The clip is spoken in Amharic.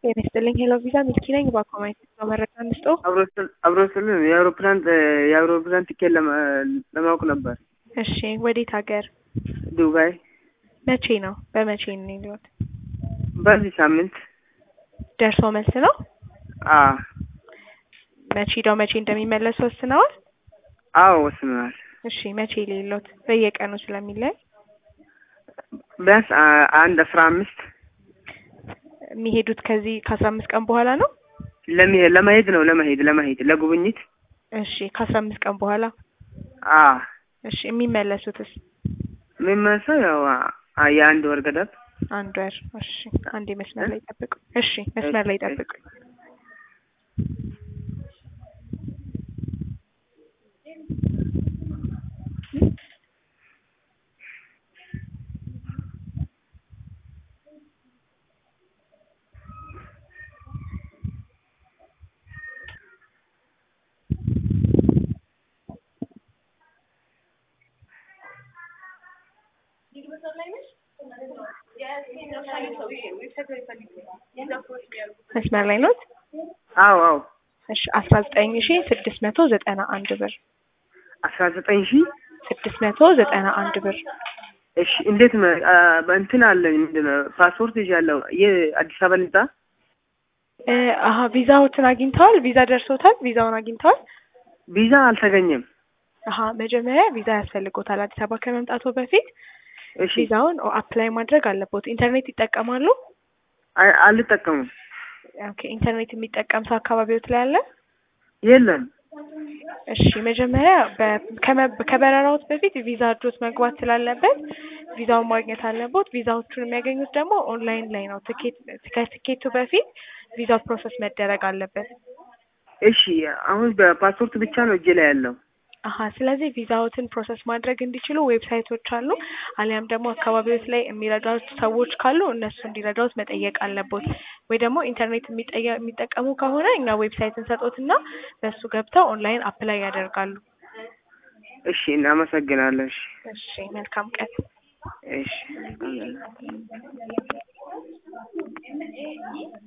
ጤና ይስጥልኝ ሄሎ ቪዛ ሚልኪ ነኝ። እባክዎ ማየት ነው መረጃ እንስጠው። አብሮ ስልን የአውሮፕላን የአውሮፕላን ቲኬት ለማወቅ ነበር። እሺ ወዴት ሀገር? ዱባይ መቼ ነው? በመቼ ነው የሚሉት? በዚህ ሳምንት ደርሶ መልስ ነው? አ መቼ ሄደው መቼ እንደሚመለሱ ወስነዋል? አዎ ወስነናል። እሺ መቼ ሌሎት? በየቀኑ ስለሚለይ ቢያንስ አ- አንድ አስራ አምስት የሚሄዱት ከዚህ ከአስራ አምስት ቀን በኋላ ነው? ለመሄድ ለመሄድ ነው ለመሄድ ለመሄድ ለጉብኝት እሺ ከአስራ አምስት ቀን በኋላ አ እሺ የሚመለሱትስ? የሚመለሰው ያው አ- የአንድ ወር ገደብ አንድ ወር። እሺ አንዴ መስመር ላይ ጠብቁ። እሺ መስመር ላይ ጠብቁ። መስመር ላይ ኖት? አዎ አዎ እሺ አስራ ዘጠኝ ሺ ስድስት መቶ ዘጠና አንድ ብር አስራ ዘጠኝ ሺህ ስድስት መቶ ዘጠና አንድ ብር እሺ እንዴት ነው አ፣ በእንትን አለኝ ምንድን ነው ፓስፖርት ይዣለሁ የአዲስ አበባ ልምጣ እ አሀ ቪዛዎትን አግኝተዋል? ቪዛ ደርሶታል? ቪዛውን አግኝተዋል? ቪዛ አልተገኘም አሀ መጀመሪያ ቪዛ ያስፈልጎታል። አዲስ አበባ ከመምጣቱ በፊት እሺ ቪዛውን አፕላይ ማድረግ አለቦት። ኢንተርኔት ይጠቀማሉ? አይ- አልጠቀሙም ኦኬ ኢንተርኔት የሚጠቀም ሰው አካባቢዎት ላይ አለ? የለም እሺ መጀመሪያ በ- ከመ- ከበረራዎት በፊት ቪዛ እጆት መግባት ስላለበት ቪዛውን ማግኘት አለቦት። ቪዛዎቹን የሚያገኙት ደግሞ ኦንላይን ላይ ነው። ትኬት ከትኬቱ በፊት ቪዛው ፕሮሰስ መደረግ አለበት። እሺ አሁን በፓስፖርት ብቻ ነው እጄ ላይ ያለው አሀ ስለዚህ ቪዛዎትን ፕሮሰስ ማድረግ እንዲችሉ ዌብሳይቶች አሉ። አሊያም ደግሞ አካባቢዎች ላይ የሚረዳት ሰዎች ካሉ እነሱ እንዲረዳዎት መጠየቅ አለቦት። ወይ ደግሞ ኢንተርኔት የሚጠየ- የሚጠቀሙ ከሆነ እኛ ዌብሳይት እንሰጦትና በሱ ገብተው ኦንላይን አፕላይ ያደርጋሉ። እሺ እናመሰግናለን እሺ እሺ መልካም ቀን። እሺ